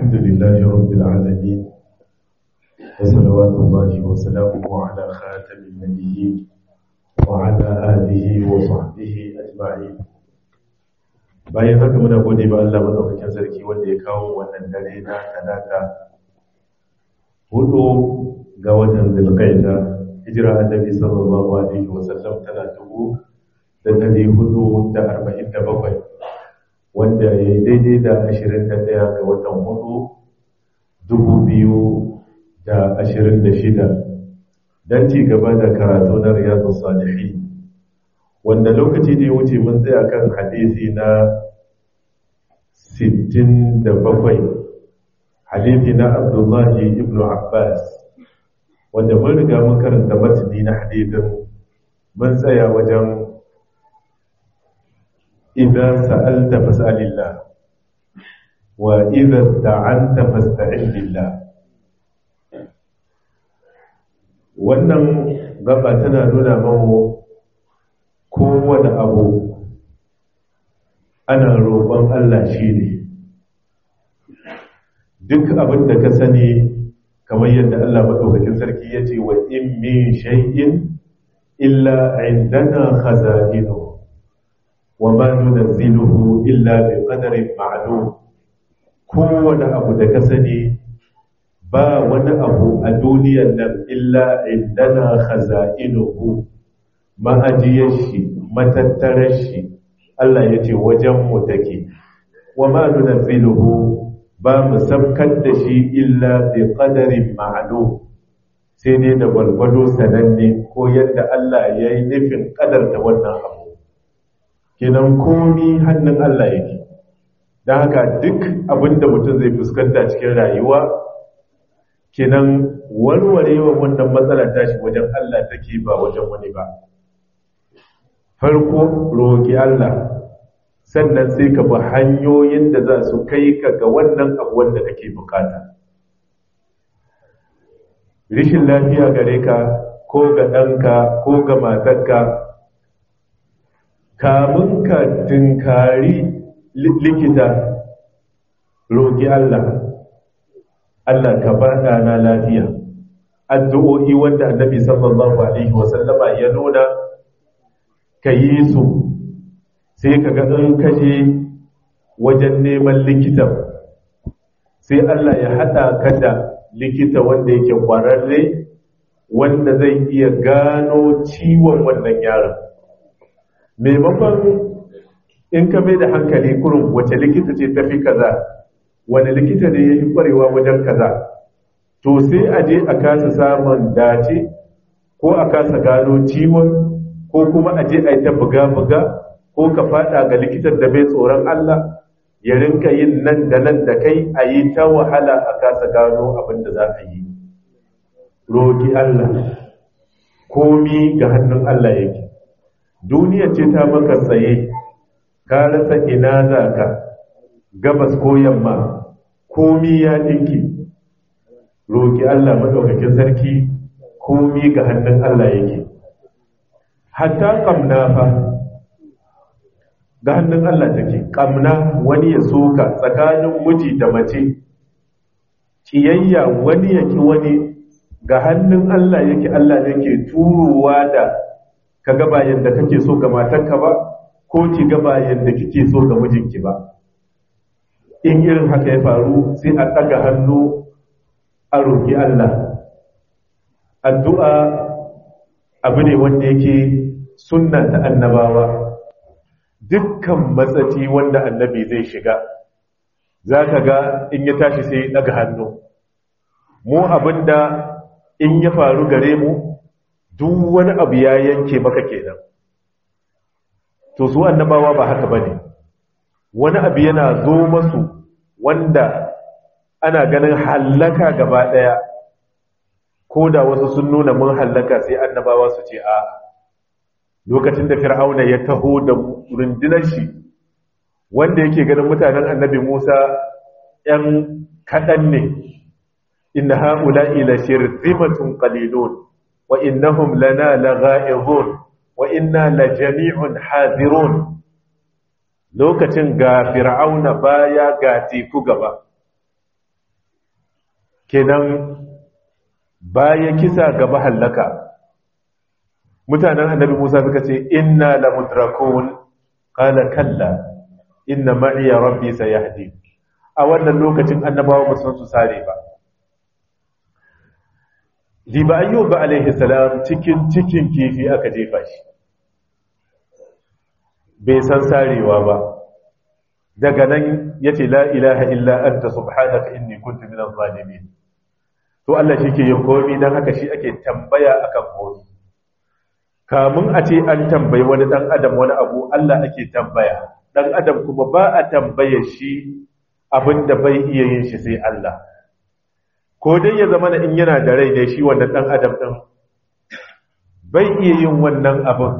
الحمد لله رب العالمين وصلوات الله وسلامه على خاتم النبيين وعلى آله وصحبه أجمعين bayan haka muna gode ba Allah madaukakin sarki wanda ya kawo wannan dare na talata hudu ga watan zulqaida hijira annabi sallallahu alaihi wasallam tana dubu da dari hudu da arba'in da bakwai wanda ya yi daidai da ashirin da ɗaya ga watan hudu dubu biyu da ashirin da shida don ci gaba da karatu na riyadu salihi wanda lokaci da ya wuce mun tsaya kan hadisi na sittin da bakwai hadisi na abdullahi ibn abbas wanda mun riga mun karanta matani na hadisin mun tsaya wajen إذا سألت فاسأل الله وإذا استعنت فاستعن بالله wannan gaba tana nuna mamu kowane abu ana roƙon Allah shi ne duk abin da ka sani kamar yadda Allah maɗaukakin sarki ya ce wa in min shay'in illa indana khaza'inu وما ننزله إلا بقدر معلوم kowane abu da ka sani ba wani abu a duniyar nan illa indana khaza'inuhu ma'ajiyar shi matattarar shi Allah ya ce wajen mu take wa ma nunziluhu ba mu sabkar da shi illa bi qadarin ma'lum sai dai da gwargwado sananne ko yadda Allah ya yi nufin kadarta wannan abu kenan komi hannun Allah yake don haka duk abinda mutum zai fuskanta cikin rayuwa kenan warwarewa wannan matsala tashi wajen Allah take ba wajen wani ba farko roƙi Allah sannan sai ka bi hanyoyin da za su kai ka ga wannan abu wanda kake bukata rishin lafiya gare ka ko ga ɗanka ko ga matarka kamun ka tunkari likita roƙi Allah Allah ka bada na lafiya addu'o'i wanda annabi sallallahu alaihi wasallama ya nuna ka yi su sai ka ga in kaje wajen neman likitan sai Allah ya haɗa ka da likita wanda yake ƙwararre wanda zai iya gano ciwon wannan yaron maimakon in ka mai da hankali kurin wace likita ce tafi kaza wani likita ne ya fi kwarewa wajen kaza to sai a je a kasa samun dace ko a kasa gano ciwon ko kuma a je a yi ta buga-buga ko ka fada ga likitan da bai tsoron Allah ya rinka yin nan da nan da kai a yi ta wahala a kasa gano abin da za a yi roƙi Allah komi ga hannun Allah yake duniya ce ta maka tsaye ka rasa ina za ka gabas ko yamma komi ya dinki roƙi Allah maɗaukakin sarki komi ga hannun Allah yake hatta ƙamna fa ga hannun Allah take ƙamna wani ya soka tsakanin miji da mace ƙiyayya wani yake wani ga hannun Allah yake Allah yake turowa da ka gaba yadda kake so ga matarka ba ko ki gaba yadda kike so ga mijinki ba in irin haka ya faru sai a ɗaga hannu a roƙi Allah addu'a abu ne wanda yake sunna ta annabawa dukkan matsaci wanda annabi zai shiga za ka ga in ya tashi sai ɗaga hannu mu abinda in ya faru gare mu duk wani abu ya yanke maka kenan to su annabawa ba haka bane wani abu yana zo masu wanda ana ganin hallaka gaba daya ko da wasu sun nuna mun hallaka sai annabawa su ce a lokacin da fir'auna ya taho da rundunar shi wanda yake ganin mutanen annabi Musa ‘yan kaɗan ne inna ha'ula'i la shirzimatun qalilun wa innahum lana lagha'izun wa inna la jami'un hazirun lokacin ga fir'auna baya ga teku gaba kenan bayan kisa gaba hallaka mutanen annabi Musa suka ce inna la mudrakun qala kalla inna ma'iya rabbi sayahdi a wannan lokacin annabawa ba san su sare ba Diba ayyuba alaihi salam cikin cikin kifi aka jefa shi bai san sarewa ba daga nan yace la ilaha illa anta subhanaka inni kuntu minadh zalimin to Allah shi ke yin komi dan haka shi ake tambaya akan komi kamun a ce an tambayi wani dan adam wani abu Allah ake tambaya dan adam kuma ba a tambaye shi abinda bai iya yin shi sai Allah ko dai ya zama in yana da rai ne shi wannan dan adam din bai iya yin wannan abin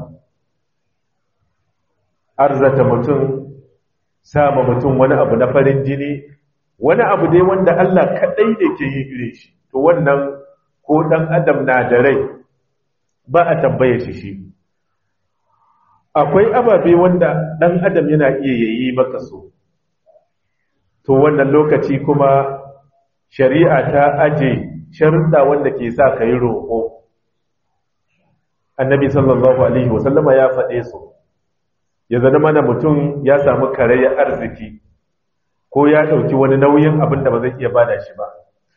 arzata mutum sama mutum wani abu na farin jini wani abu dai wanda Allah kadai ne ke yi gire shi to wannan ko dan adam na da rai ba a tambaye shi shi akwai ababe wanda dan adam yana iya yayi maka so to wannan lokaci kuma shari'a ta aje sharuɗa wanda ke sa ka yi roƙo annabi sallallahu alaihi wasallama ya faɗe su ya zana mana mutum ya samu karayar arziki ko ya ɗauki wani nauyin abin da ba zai iya bada shi ba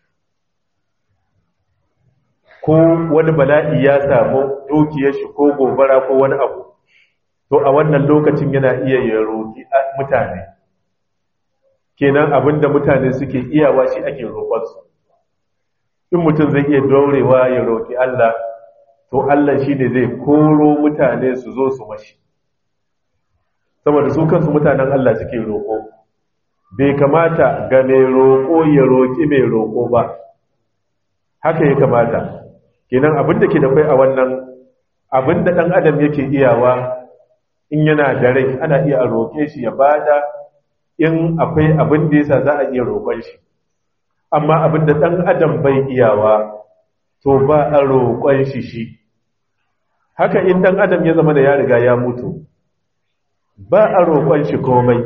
ko wani bala'i ya samu dukiyar shi ko gobara ko wani abu to a wannan lokacin yana iya ya roƙi mutane kenan abin da mutane suke iyawa shi ake roƙonsu in mutum zai iya daurewa ya roƙi Allah to Allah shi ne zai koro mutane su zo su mashi saboda su kansu mutanen Allah suke roƙo bai kamata ga mai roƙo ya roƙi mai roƙo ba haka ya kamata kenan abin da ke da kai a wannan abin da ɗan adam yake iyawa in yana da rai ana iya a roƙe shi ya bada in akwai abin da yasa za a iya roƙon shi amma abin da ɗan adam bai iyawa to ba a roƙon shi shi haka in ɗan adam ya zama da ya riga ya mutu ba a roƙon shi komai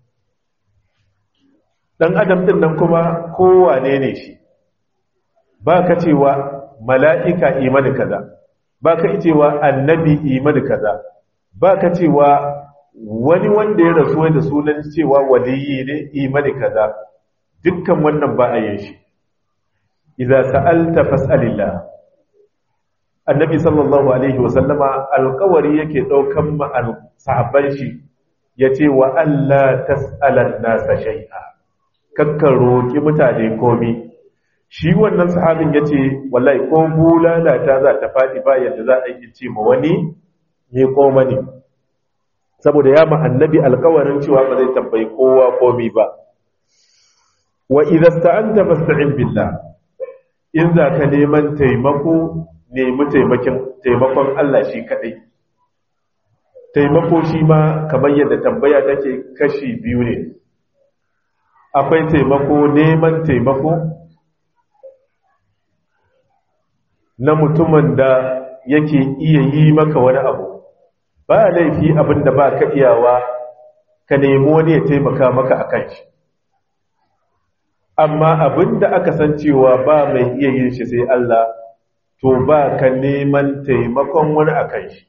ɗan adam ɗin nan kuma kowane ne shi ba ka cewa mala'ika imani kaza ba ka cewa annabi imani kaza ba ka cewa wani wanda ya rasu da sunan cewa waliyi ne imani kaza dukkan wannan ba a yin shi idza sa'alta fas'alillah annabi sallallahu alaihi wasallama alƙawari yake daukan ma sahabban shi yace wa alla tas'alan nasa shay'a kakka roki mutane komi shi wannan sahabin yace wallahi ko bulala ta za ta fadi ba yadda za a yi ce ma wani ne ko mani saboda ya ma annabi alƙawarin cewa ba zai tambayi kowa komi ba wa idza sta'anta fasta'in billah in za ka neman taimako nemi taimakin taimakon Allah shi kadai taimako shi ma kamar yadda tambaya take kashi biyu ne akwai taimako neman taimako na mutumin da yake iya yi maka wani abu ba laifi abin da ba ka iyawa ka nemi wani ya taimaka maka a kan shi amma abin da aka san cewa ba mai iya yin shi sai Allah to ba ka neman taimakon wani a kan shi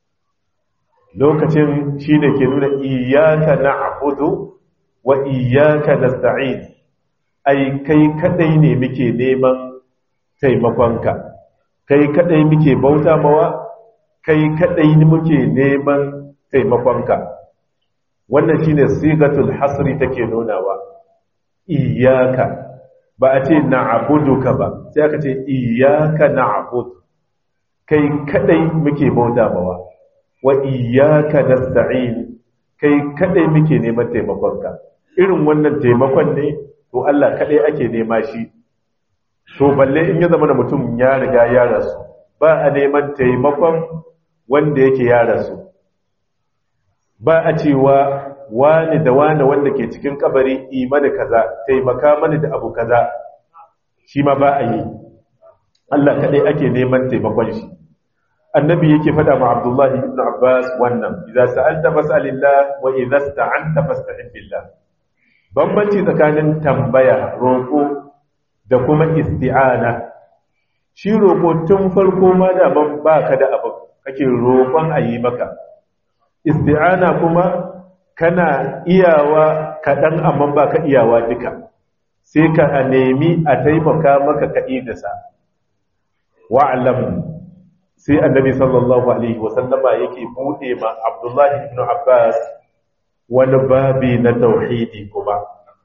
lokacin shi ne ke nuna iyaka na abudu wa iyaka na sta'in ai kai kadai ne muke neman taimakonka kai kadai muke bauta mawa kai kadai muke neman taimakonka wannan shine sigatul hasri take nunawa iyaka ba a ce na'buduka ba sai aka ce iyaka na'bud kai kadai muke bauta mawa wa iyaka nasta'in kai kadai muke neman taimakonka irin wannan taimakon ne to Allah kadai ake nema shi to balle in ya zama da mutum ya riga ya rasu ba a neman taimakon wanda yake ya rasu ba a cewa wani da wani wanda ke cikin kabari imani kaza taimaka mani da abu kaza shi ma ba a yi Allah kaɗai ake neman taimakon shi annabi yake faɗa ma abdullahi ibn abbas wannan idza sa'alta fas'alillah wa idza sta'anta fasta'in billah bambanci tsakanin tambaya roƙo da kuma isti'ana shi roƙo tun farko ma da ban baka da abu kake roƙon a yi maka isti'ana kuma kana iyawa kaɗan amma ba ka iyawa duka sai ka a nemi a taimaka maka kaɗi da sa wa'alam sai annabi sallallahu alaihi wasallama yake buɗe ma abdullahi ibn abbas wani babi na tauhidi kuma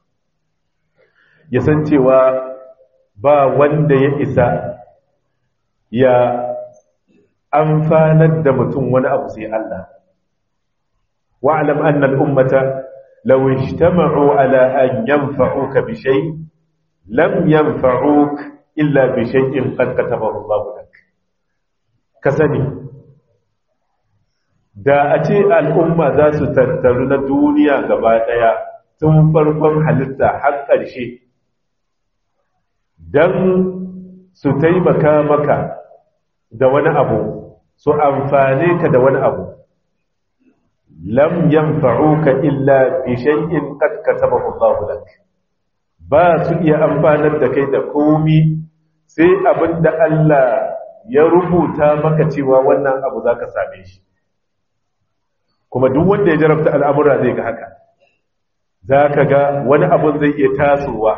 ya san cewa ba wanda ya isa ya amfanar da mutum wani abu sai Allah wa'alam anna al'ummata law ijtama'u ala an yanfa'uka bi shay lam yanfa'uk illa bi shay'in qad katabahu Allah lak ka sani da a ce al'umma za su tattaru na duniya gaba daya tun farkon halitta har ƙarshe don su taimaka maka da wani abu su amfane ka da wani abu lam yanfa'uka illa bi shay'in qad katabahu Allah lak ba su iya amfanar da kai da komi sai abinda Allah ya rubuta maka cewa wannan abu zaka same shi kuma duk wanda ya jarabta al'amura zai ga haka zaka ga wani abun zai iya tasowa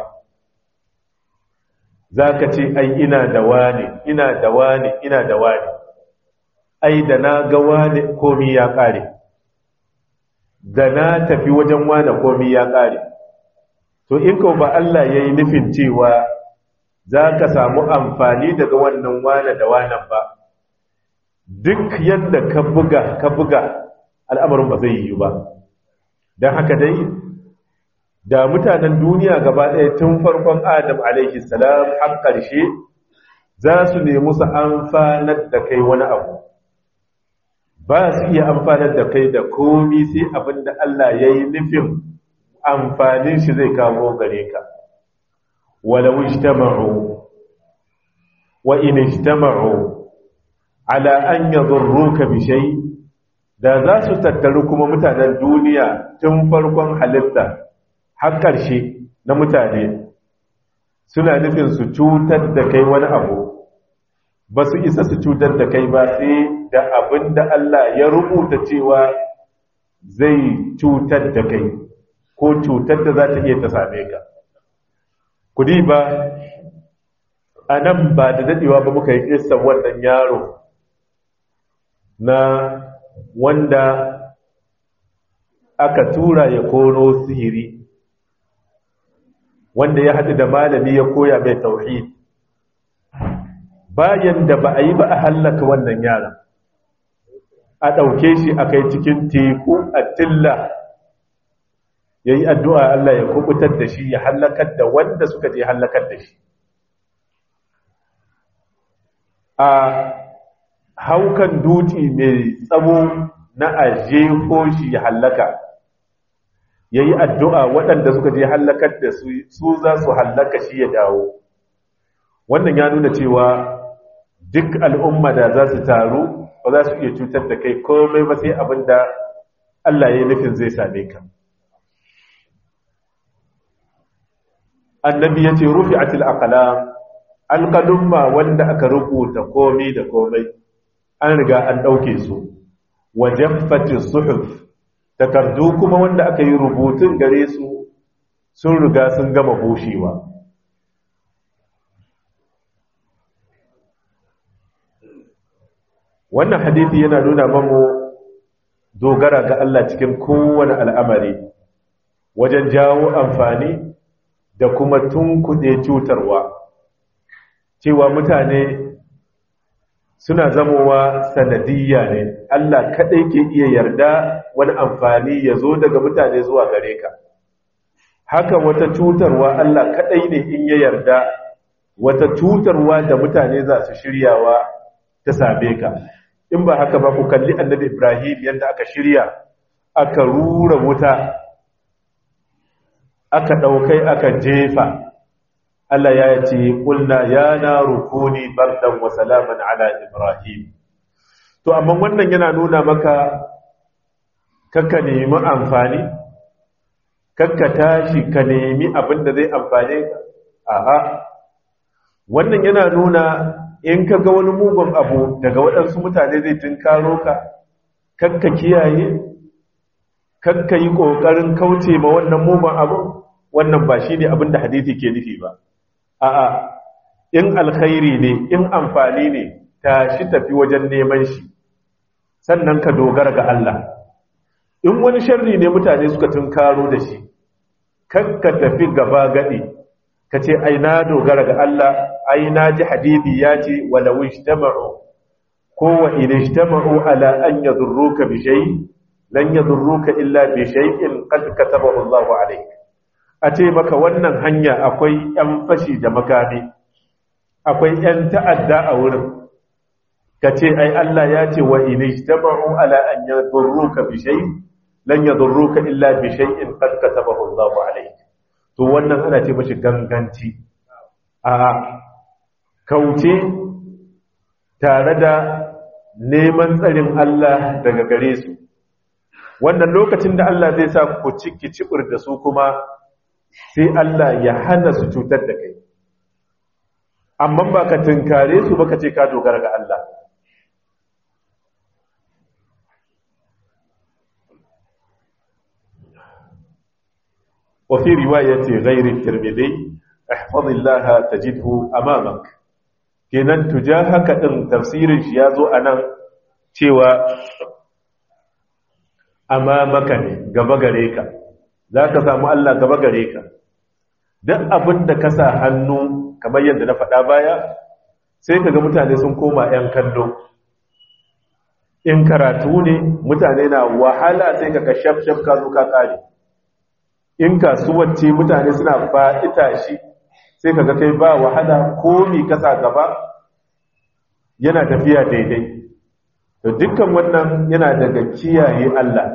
zaka ce ai ina da wani ina da wani ina da wani ai da na ga wani komi ya kare da na tafi wajen wane komi ya ƙare to in ka ba Allah ya yi nufin cewa za ka samu amfani daga wannan wane da wanan ba duk yadda ka buga ka buga al'amarin ba zai yi ba don haka dai da mutanen duniya gaba ɗaya tun farkon adam alaihi salam har ƙarshe za su nemi su amfanar da kai wani abu ba su iya amfanar da kai da komi sai abin da Allah ya yi nufin amfanin shi zai kawo gare ka walau ijtama'u wa in ijtama'u ala an yadurruka bi shay da za su tattaru kuma mutanen duniya tun farkon halitta har ƙarshe na mutane suna nufin su cutar da kai wani abu ba su isa su cutar da kai ba sai da abin da Allah ya rubuta cewa zai cutar da kai ko cutar da za ta iya ta same ka kudi ba a nan ba da daɗewa ba muka yi ƙistan wannan yaro na wanda aka tura ya kono sihiri wanda ya haɗu da malami ya koya mai tauhid bayan da ba a yi ba a hallaka wannan yaron a ɗauke shi a kai cikin teku a tilla ya yi addu'a Allah ya kubutar da shi ya hallakar da wanda suka je hallakar da shi a haukan duti mai tsamo na aje ko shi ya hallaka ya yi addu'a waɗanda suka je hallakar da su za su hallaka shi ya dawo wannan ya nuna cewa duk al'umma da za su taru ba za su iya cutar da kai komai ba sai abin da Allah ya yi nufin zai same ka. Annabi ya ce, Rufi a tilakala, alƙalumma wanda aka rubuta komai da komai, an riga an ɗauke su, wajen fatin suhuf, takardu kuma wanda aka yi rubutun gare su sun riga sun gama bushewa. wannan hadithi yana nuna mamu dogara ga Allah cikin kowane al'amari wajen jawo amfani da kuma tunkuɗe cutarwa cewa mutane suna zamowa sanadiyya ne Allah kaɗai ke iya yarda wani amfani ya zo daga mutane zuwa gare ka haka wata cutarwa Allah kaɗai ne in ya yarda wata cutarwa da mutane za su shiryawa ta same ka in ba haka ba ku kalli annabi Ibrahim yadda aka shirya aka rura wuta aka ɗaukai aka jefa Allah ya ce ƙulna ya na rukuni bardan wa salaman ala Ibrahim to amma wannan yana nuna maka kakka nemi amfani kakka tashi ka nemi abin da zai amfane ka a'a wannan yana nuna in ka ga wani mugun abu daga waɗansu mutane zai tunkaro ka kakka kiyaye kakka yi ƙoƙarin kauce ma wannan mugun abu wannan ba shi ne abin da hadithi ke nufi ba a'a in alkhairi ne in amfani ne tashi tafi wajen neman shi sannan ka dogara ga Allah in wani sharri ne mutane suka tunkaro da shi kakka tafi gaba gadi ka ce ai na dogara ga Allah ai na ji hadithi ya ce walau ijtama'u ko wa in ijtama'u ala an yadurruka bi shay lan yadurruka illa bi shay'in qad katabahu Allahu alayk a ce maka wannan hanya akwai yan fashi da makami akwai yan ta'adda a wurin ka ce ai Allah ya ce wa in ijtama'u ala an yadurruka bi shay lan yadurruka illa bi shay'in qad katabahu Allahu alayk to wannan ana ce mashi ganganci a kauce tare da neman tsarin Allah daga gare su wannan lokacin da Allah zai sa ku ciki cibir da su kuma sai Allah ya hana su cutar da kai amma ba ka tunkare su ba ka ce ka dogara ga Allah وفي رواية غير الترمذي احفظ الله تجده أمامك kenan tujahaka din tafsirin shi yazo anan cewa amamaka ne gaba gare ka zaka samu Allah gaba gare ka duk abin da ka sa hannu kamar yadda na faɗa baya sai kaga mutane sun koma 'yan kallo in karatu ne mutane na wahala sai kaga shaf shaf ka zo ka kare in kasuwar ce mutane suna fa'ita shi sai kaga kai ba wahala komi kasa gaba yana tafiya daidai to dukkan wannan yana daga kiyaye Allah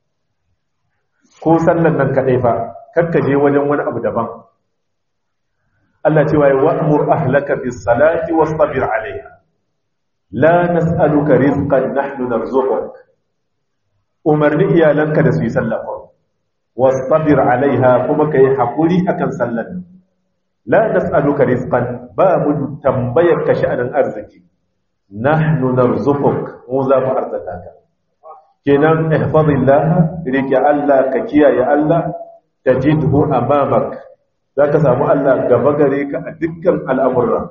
ko sallan nan kadai fa kakkaje wajen wani abu daban Allah cewa ya wa'mur ahlaka bis salati wastabir alaiha la nas'aluka rizqan nahnu narzuquk umarni iyalanka da su yi sallah wastabir alaiha kuma kai hakuri akan sallan la nas'aluka rizqan ba mu tambayar ka sha'anin arziki nahnu narzuquk mu za mu arzata ka kenan ihfazillah rike Allah ka kiyaye Allah tajidhu amamak zaka samu Allah gaba gare ka a dukkan al'amura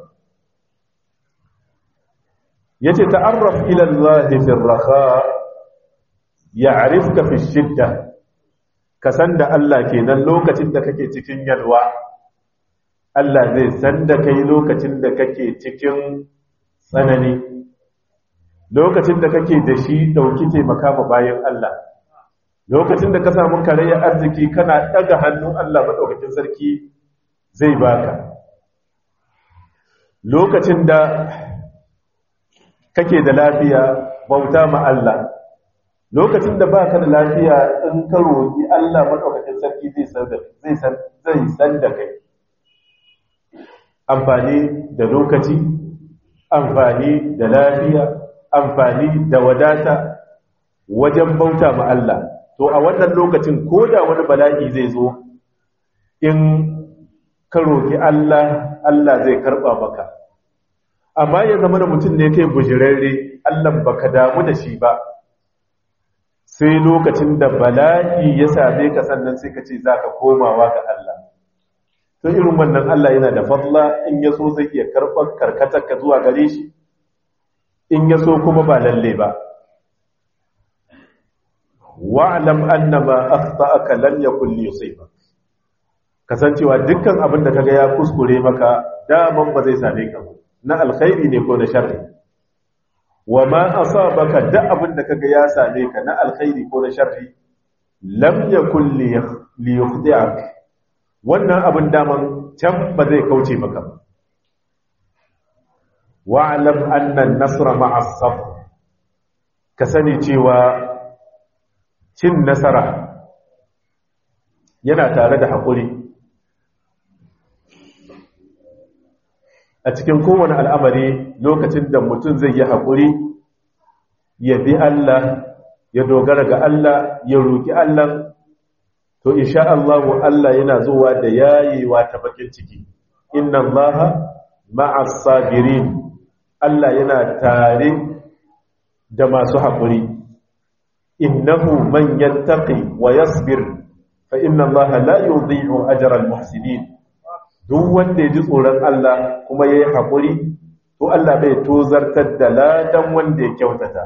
yace ta'arraf ila Allah fi ar-raha ya'rifka fi shiddah ka san da Allah kenan lokacin da kake cikin yalwa Allah zai san da kai lokacin da kake cikin tsanani lokacin da kake da shi dauki taimaka ma bayan Allah lokacin da ka samu karayar arziki kana daga hannun Allah madaukakin sarki zai baka lokacin da kake da lafiya bauta ma Allah lokacin da ba ka da lafiya in ka roƙi Allah maɗaukakin sarki zai san da kai amfani da lokaci amfani da lafiya amfani da wadata wajen bauta ma Allah to a wannan lokacin ko da wani bala'i zai zo in ka roƙi Allah Allah zai karɓa maka amma ya zama da mutum ne kai bujirarre Allah baka damu da shi ba sai lokacin da bala'i ya same ka sannan sai ka ce za ka komawa ga Allah to irin wannan Allah yana da fadla in ya so zai iya karɓar karkatar ka zuwa gare shi in ya so kuma ba lalle ba wa'lam annama akhta'aka lam yakul yusibak kasancewa dukkan abin da kaga ya kuskure maka daman ba zai same ka ba na alkhairi ne ko na sharri wa ma asabaka da abin da kaga ya same ka na alkhairi ko na sharri lam yakul li yukhdi'ak wannan abin daman can ba zai kauce maka ba wa'lam anna an-nasra ma'a as-sabr ka sani cewa cin nasara yana tare da haƙuri a cikin kowane al'amari lokacin da mutum zai yi haƙuri ya bi Allah ya dogara ga Allah ya roƙi Allah to insha Allah Allah yana zuwa da yayewa ta bakin ciki inna Allah ma'as sabirin Allah yana tare da masu haƙuri innahu man yattaqi wa yasbir fa inna Allah la yudhi'u ajra al-muhsinin duk wanda ya ji tsoron Allah kuma yayi haƙuri to Allah bai tozartar da ladan wanda ya kyautata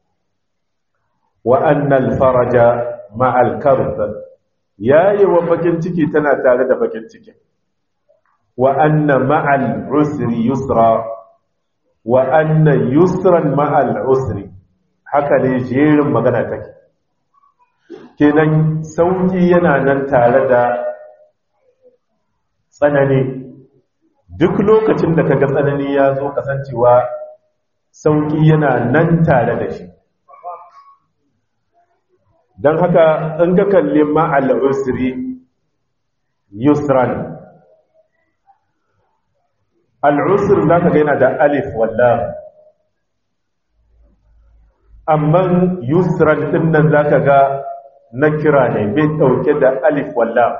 wa annal faraja ma'al karb yayi wa bakin ciki tana tare da bakin ciki wa anna ma'al usri yusra wa anna yusran ma'al usri haka ne jerin magana take kenan sauki yana nan tare da tsanani duk lokacin da kaga tsanani ya zo kasancewa sauki yana nan tare da shi don haka in ka kalli ma'al usri yusran al'usr za ka gaina da alif wallah amma yusran din nan za ka ga na kira ne bai ɗauke da alif wallah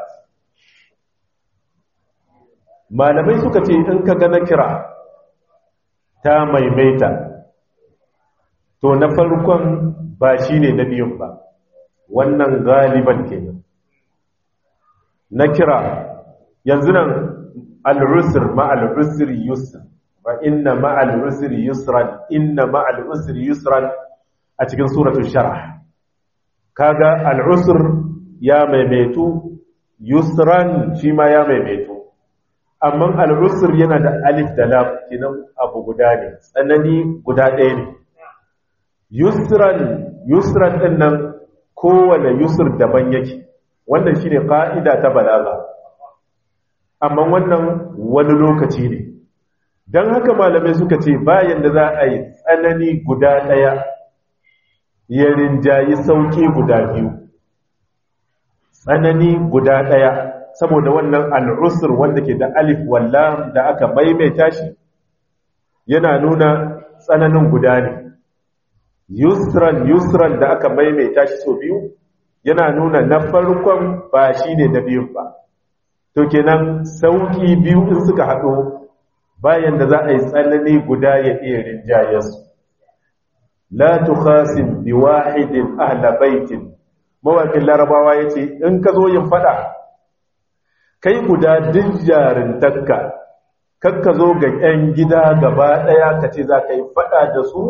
malamai suka ce in ka ga na kira ta maimaita to na farkon ba shi ne na biyun ba wannan galiban kenan na kira yanzu nan al'usr ma'al'usr yusr wa inna ma'al'usr yusran inna ma'al'usr yusran a cikin suratul sharh kaga al'usr ya maimaitu yusran shi ma ya maimaitu amma al'usr yana da alif da lam kinan abu guda ne tsanani guda ɗaya ne yusran yusran din nan kowane yusr daban yake wannan shine ka'ida ta balaga amma wannan wani lokaci ne don haka malamai suka ce bayan da za a yi tsanani guda ɗaya ya rinjayi sauƙi guda biyu tsanani guda ɗaya saboda wannan al'usur wanda ke da alif wallam da aka maimaita shi yana nuna tsananin guda ne yusran yusran da aka maimaita shi so biyu yana nuna na farkon ba shi ne na biyun ba to kenan sauki biyu in suka haɗo bayan da za a yi tsanani guda ya iya rinjayensu la tukhasim bi wahidin ahla baitin mawakin larabawa yace in ka zo yin fada kai guda duk jarintakka kar ka zo ga 'yan gida gaba ɗaya ka ce za ka yi fada da su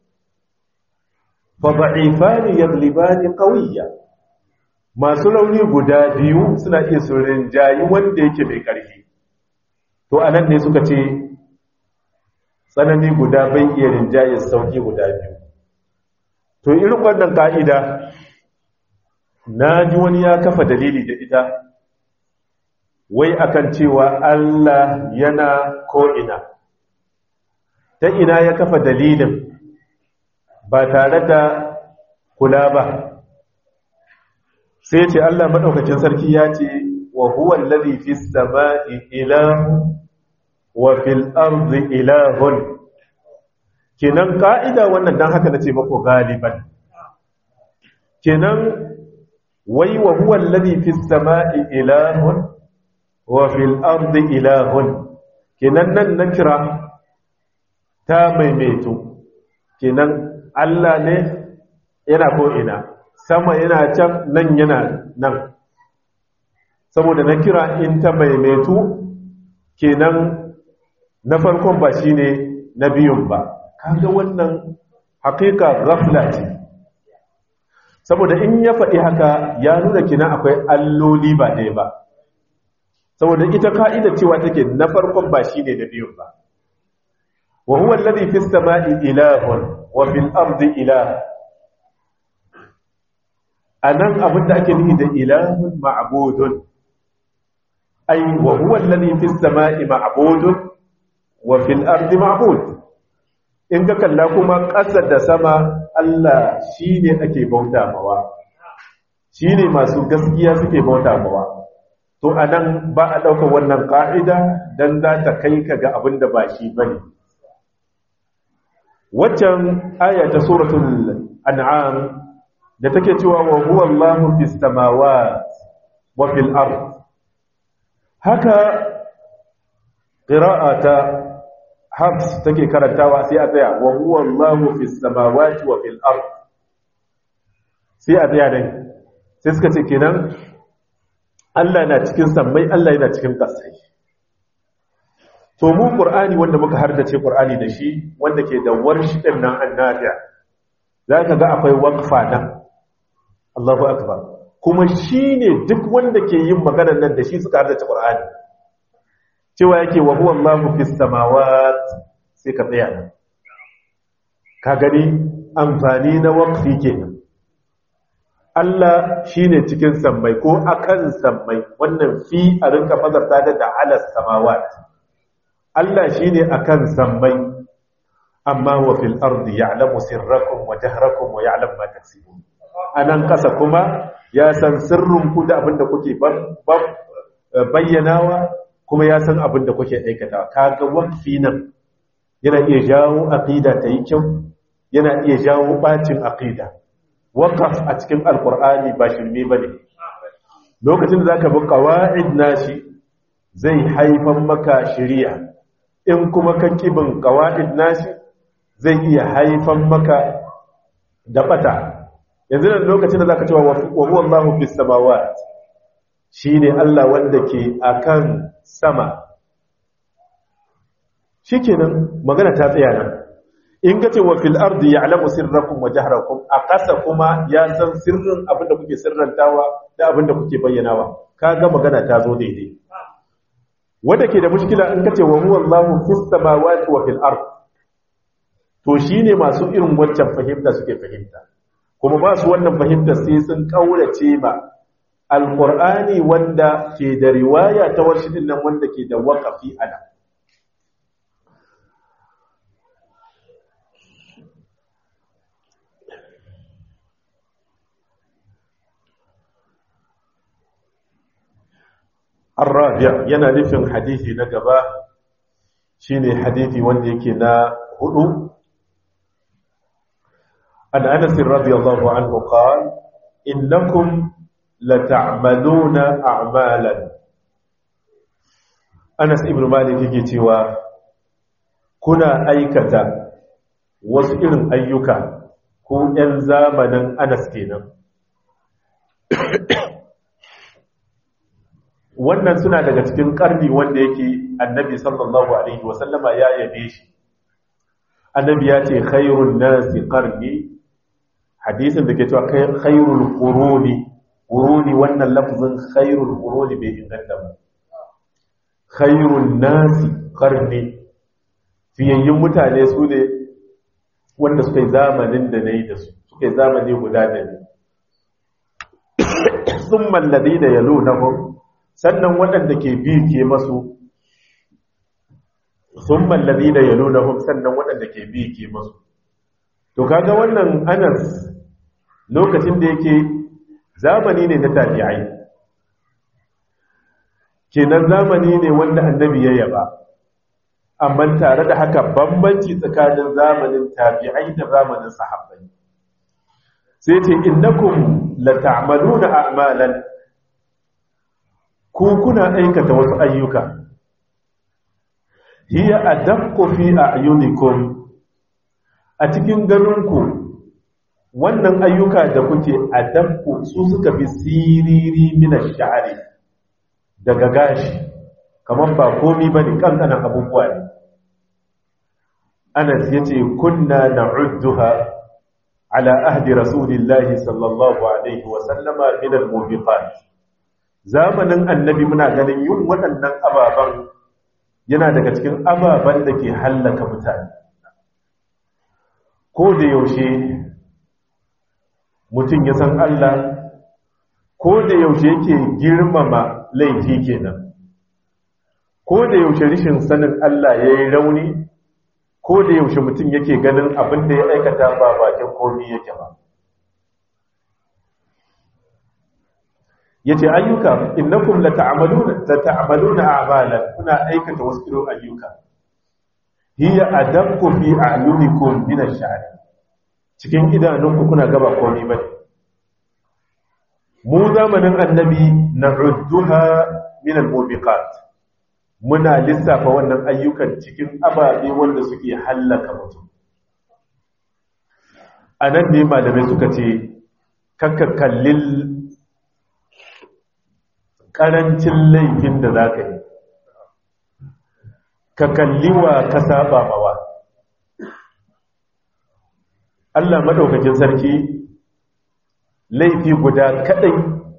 fa da'ifani yaglibani qawiyya masu rauni guda biyu suna iya su rinjayi wanda yake mai ƙarfi to a nan ne suka ce tsanani guda bai iya rinjaye sauƙi guda biyu to irin wannan ka'ida na ji wani ya kafa dalili da ita wai akan cewa Allah yana ko'ina ta ina ya kafa dalilin ba tare da kula ba sai ce Allah maɗaukacin sarki ya ce wa huwa allazi fi samai ilahu wa fil ardi ilahun kenan ka'ida wannan dan haka nace mako galiban kenan wai wa huwa allazi fi samai ilahun wa fil ardi ilahun kenan nan na kira ta maimaito kenan Allah ne yana ko ina sama yana can nan yana nan saboda na kira in ta maimaitu kenan na farkon ba shi ne na biyun ba kaga wannan hakika ghafla ce saboda in ya faɗi haka ya nuna kina akwai alloli ba ɗaya ba saboda ita ka'ida cewa take na farkon ba shi ne na biyun ba wa huwa alladhi fis sama'i ilahun wa fil ardi ilah anan abinda ake nufi da ilahun ma'budun ay wa huwa alladhi fis sama'i ma'budun wa fil ardi ma'bud in ka kalla kuma ƙasa da sama Allah shine ake bauta mawa shine masu gaskiya suke bauta mawa to anan ba a ɗaukar wannan ƙa'ida dan za ta kai ka ga abin da ba shi bane waccan aya ta suratul an'am da take cewa wa huwa Allahu fis samawati wa fil ard haka qira'ata hafs take karantawa sai a tsaya wa huwa Allahu fis samawati wa fil ard sai a tsaya dai sai suka ce kenan Allah na cikin sammai Allah yana cikin ƙasai to mu qur'ani wanda muka hardace qur'ani da shi wanda ke da warshi din nan annabiya zaka ga akwai waqfa nan Allahu akbar kuma shine duk wanda ke yin maganar nan da shi suka hardace qur'ani cewa yake wa huwa Allahu fis samawat sai ka tsaya nan ka gani amfani na waqfi kenan Allah shine cikin sammai ko akan sammai wannan fi a rinka fazarta da ala samawat Allah shine akan sammai amma wa fil ardi ya'lamu sirrakum wa jahrakum wa ya'lam ma taksibun anan kasa kuma ya san sirrin ku da abinda kuke bayyanawa kuma ya san abinda kuke aikata kaga wakfi nan yana iya jawo aqida ta yi kyau yana iya jawo bacin aqida waqaf a cikin alqur'ani ba shirme bane lokacin da zaka bi qawaid nashi zai haifan maka shari'a in kuma ka kibin qawaid nashi zai iya haifan maka da bata yanzu nan lokacin da zaka cewa wa huwa Allahu fis samawat shine Allah wanda ke akan sama shikenan magana ta tsaya nan in kace wa fil ardi ya'lamu sirrakum wa jahrakum a kasa kuma ya san sirrin abinda kuke sirrantawa da abinda kuke bayyanawa kaga magana ta zo daidai wanda ke da mushkila in kace wa huwa Allahu fis samawati wa fil ard to shine masu irin wancan fahimta suke fahimta kuma ba su wannan fahimta sai sun kaurace ma alqur'ani wanda ke da riwaya ta warshidin nan wanda ke da waqafi ana الرابع yana nufin hadisi na gaba shine hadisi wanda yake na hudu an Anas radiyallahu anhu qala innakum lata'maluna a'malan Anas ibn Malik yake cewa kuna aikata wasu irin ayyuka ko ɗan zamanin Anas kenan wannan suna daga cikin karni wanda yake annabi sallallahu alaihi wasallama ya yabe shi annabi ya ce khairun nasi qarni hadisin da ke cewa khairul quruni quruni wannan lafzin khairul quruni bai inganta ba khairun nasi qarni fiyayyin mutane su ne wanda suka yi zamanin da nayi da su suka yi zamani guda da ni summa alladhina yalunahum sannan waɗanda ke bi ke masu sun mallabi da yalo na hum sannan waɗanda ke bi ke masu to kaga wannan anas lokacin da yake zamani ne na tabi'ai kenan zamani ne wanda annabi ya yaba amma tare da haka bambanci tsakanin zamanin tabi'ai da zamanin sahabbai sai ce innakum la ta'maluna a'malan ku kuna aikata wasu ayyuka hiya adaqqu fi a'yunikum a cikin ganinku wannan ayyuka da kuke adaqqu su suka fi siriri min ash-sha'ri daga gashi kaman ba komi bane kankanan abubuwa ne Anas yace kunna na'udduha ala ahdi rasulillahi sallallahu alaihi wa sallama min al-mubiqat zamanin annabi muna ganin yin waɗannan ababen yana daga cikin ababen da ke hallaka mutane ko da yaushe mutum ya san Allah ko da yaushe yake girmama laifi kenan ko da yaushe rishin sanin Allah ya yi rauni ko da yaushe mutum yake ganin abin da ya aikata ba bakin komi yake ba yace ayyuka innakum lata'maluna lata'maluna a'malan kuna aikata wasu irin ayyuka hiya adaqqu fi a'yunikum min ash-sha'r cikin idanunku kuna gaba komai bane mu zamanin annabi na'udduha min al-mubiqat muna lissafa wannan ayyukan cikin ababe wanda suke hallaka mutum a nan ne malamai suka ce kakka kallin ƙarancin laifin da za ka yi ka kalli wa ka saba mawa Allah maɗaukakin sarki laifi guda kaɗai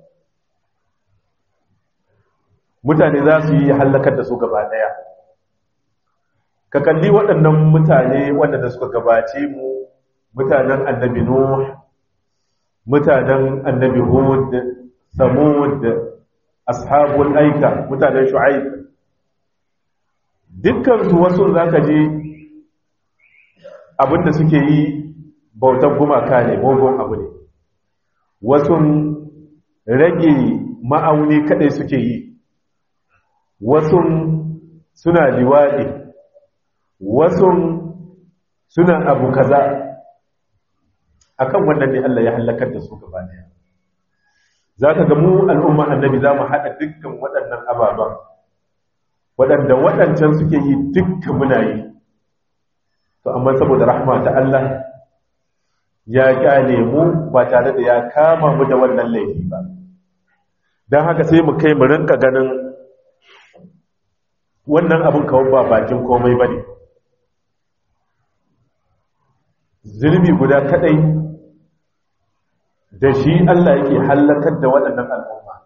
mutane za su yi hallakar da su gaba ɗaya ka kalli waɗannan mutane waɗanda suka gabace mu mutanen annabi nuh mutanen annabi hud samud ashabul aika mutanen shu'aib dukkan su wasu zaka je abinda suke yi bautar gumaka ne mugun abu ne wasu rage ma'auni kadai suke yi wasu suna liwaɗi wasu suna abu kaza akan wannan ne Allah ya halakar da su gaba daya za ka ga mu al'umma annabi za mu haɗa dukkan waɗannan ababen waɗanda waɗancan suke yi dukkan muna yi to amma saboda rahma ta Allah ya kyale mu ba tare da ya kama mu da wannan laifi ba don haka sai mu kai mu rinka ganin wannan abin kawai ba bakin komai ba ne zulmi guda kadai da shi Allah yake hallakar da waɗannan al'umma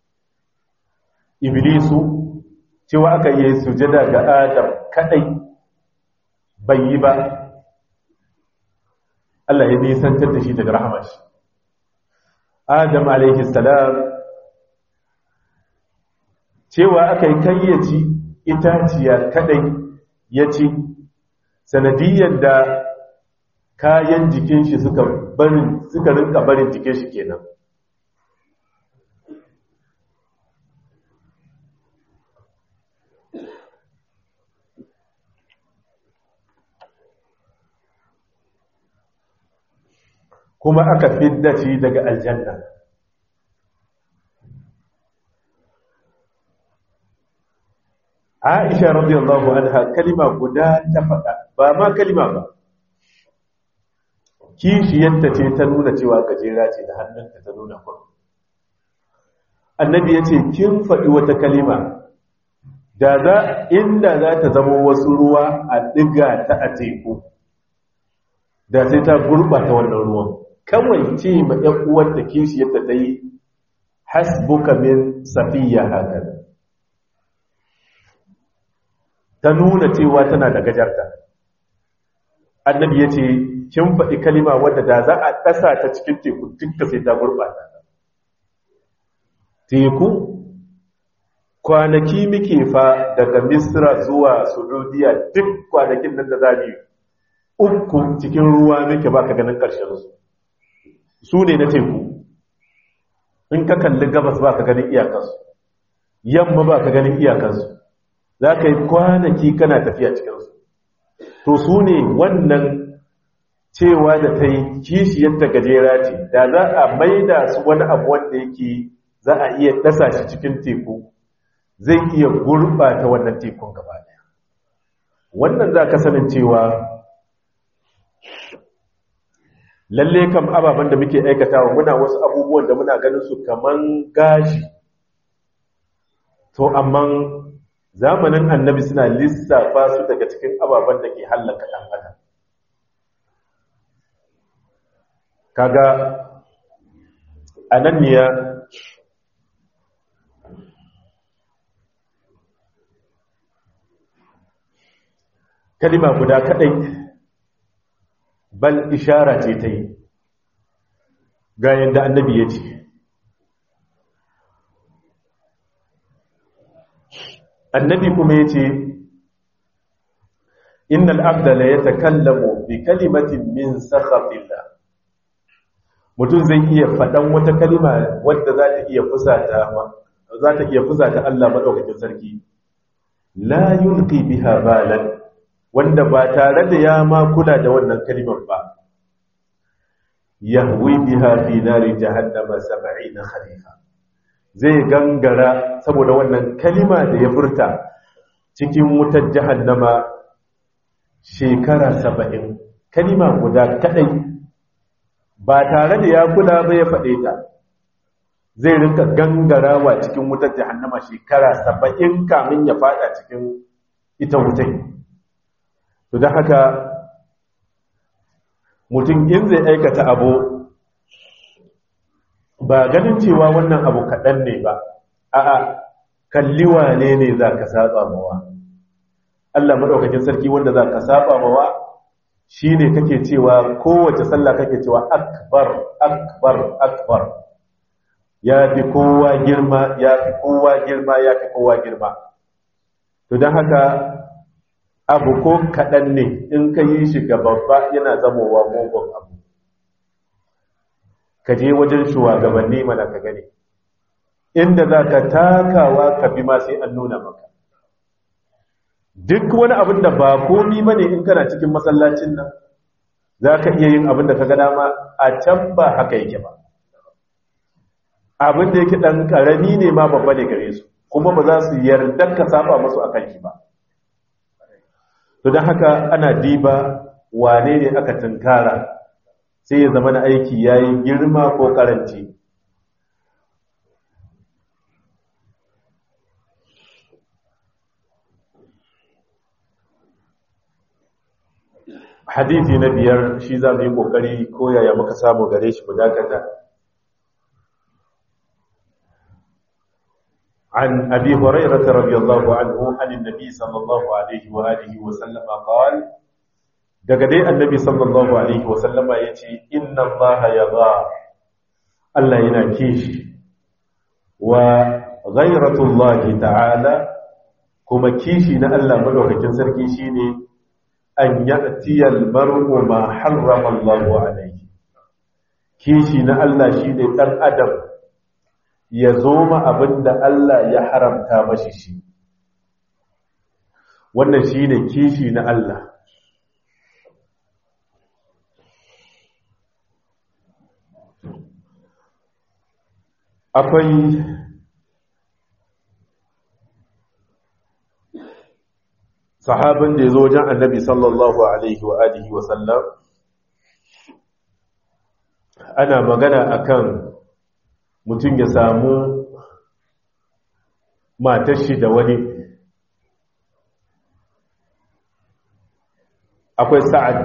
iblisu cewa aka yi sujada ga adam kadai bai yi ba Allah ya nisantar da shi daga rahamar shi adam alaihi salam cewa aka yi kayyaci itaciya kadai ya ci sanadiyyar da kayan jikin shi suka barin suka rinka barin jikin shi kenan kuma aka fidda shi daga aljanna Aisha radiyallahu anha kalima guda ta faɗa ba ma kalima ba kishiyarta ce ta nuna cewa gajera ce da hannunta ta nuna kwa annabi ya ce kin faɗi wata kalima da za inda za ta zama wasu ruwa a ɗiga ta a teku da sai ta gurɓata wannan ruwan kawai ce ma ‘yan uwar da kishiyarta ta yi hasbuka min safiya hakan ta nuna cewa tana da gajarta annabi ya ce kin faɗi kalima wadda da za a ɗasa ta cikin teku dukka sai ta gurɓata teku kwanaki muke fa daga misra zuwa saudiya duk kwanakin nan da za mu uku cikin ruwa muke ba ka ganin ƙarshen su su ne na teku in ka kalli gabas ba ka ganin iyakansu yamma ba ka ganin iyakansu za ka yi kwanaki kana tafiya cikinsu to su ne wannan cewa da ta yi kishiyarta gajera ce da za a maida su wani abu wanda yake za a iya ɗasa shi cikin teku zai iya gurɓata wannan tekun gaba ɗaya wannan za ka sanin cewa lalle kam ababen da muke aikatawa muna wasu abubuwan da muna ganin su kaman gashi to amma zamanin annabi suna lissafa su daga cikin ababen da ke hallaka ɗan adam kaga ananniya kalima guda kadai bal ishara ce ta yi ga yadda annabi ya ce annabi kuma ya ce innal abda la yatakallamu bi kalimatin min sakhatillah mutum zai iya faɗan wata kalima wadda za ta iya fusata za ta iya fusata Allah madaukakin sarki la yulqi biha balan wanda ba tare da ya ma kula da wannan kalimar ba yahwi biha fi nari jahannama 70 khalifa zai gangara saboda wannan kalima da ya furta cikin wutar jahannama shekara saba'in kalima guda kadai ba tare da ya kula ba ya faɗe ta zai rinka gangarawa cikin wutar jahannama shekara saba'in kamin ya fada cikin ita wutai to don haka mutum in zai aikata abu ba ganin cewa wannan abu kaɗan ne ba a'a kalli wane ne za ka saba mawa Allah maɗaukakin sarki wanda za ka saba mawa shi ne kake cewa kowace sallah kake cewa akbar akbar akbar ya fi kowa girma ya fi kowa girma ya fi kowa girma to don haka abu ko kaɗan ne in ka yi shi ga babba yana zamowa mugun abu ka je wajen shugabanni mana ka gani inda za ka takawa ka bi ma sai an nuna maka duk wani abin da ba komi ba ne in kana cikin masallacin nan za ka iya yin abin da ka ga dama a can ba haka yake ba abin da yake ɗan ƙarami ne ma babba ne gare su kuma ba za su yarda ka saba masu a kan shi ba to don haka ana diba wane ne aka tunkara sai ya zama na aiki ya yi girma ko karanci hadithi na biyar shi za mu yi ƙoƙari ko yaya muka samu gare shi mu dakata عن أبي هريرة رضي الله عنه عن النبي صلى الله عليه وآله وسلم قال دقدي النبي صلى الله عليه وسلم يتي إن الله يضع الله ينكيش وغيرة الله تعالى كما كيشي نألا ملوك جنسر كيشيني أن يأتي المرء ما حرم الله عليه كيشي نألا شيني تن أدم ya zo ma abin da Allah ya haramta mashi shi wannan shi ne kishi na Allah akwai sahabin da ya zo wajen annabi sallallahu alaihi wa alihi wa sallam ana magana akan mutum ya samu matar shi da wani akwai sa'ad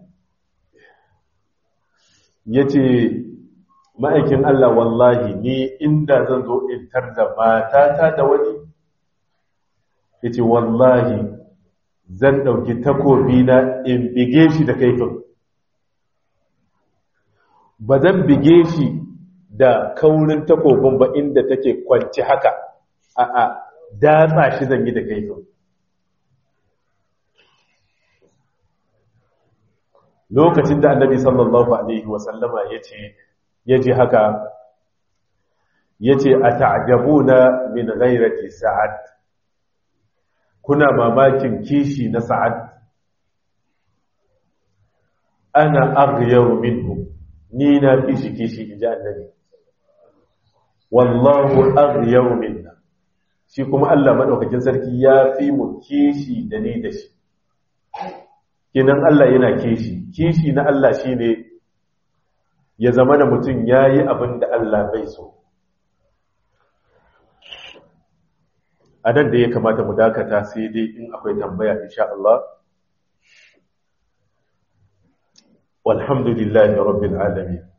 ya ce ma'aikin Allah wallahi ni inda zan zo in tar da matata da wani ya ce wallahi zan ɗauki takobi na in bige shi da kaifin ba zan bige shi da kaurin takobin ba inda take kwanci haka a a datsa shi zan yi da kaifin lokacin da annabi sallallahu alaihi wasallama ya ce ya ji haka ya ce a ta'ajabuna min ghairati sa'ad kuna mamakin kishi na sa'ad ana aghyaru minhu ni na fi shi kishi in ji annabi wallahu aghyaru minna shi kuma Allah madaukakin sarki ya fi mu kishi da ni da shi kinan Allah yana kishi kishi na Allah shine ya zama da mutum yayi abin da Allah bai so a nan da ya kamata mu dakata sai dai in akwai tambaya insha Allah walhamdulillahi rabbil alamin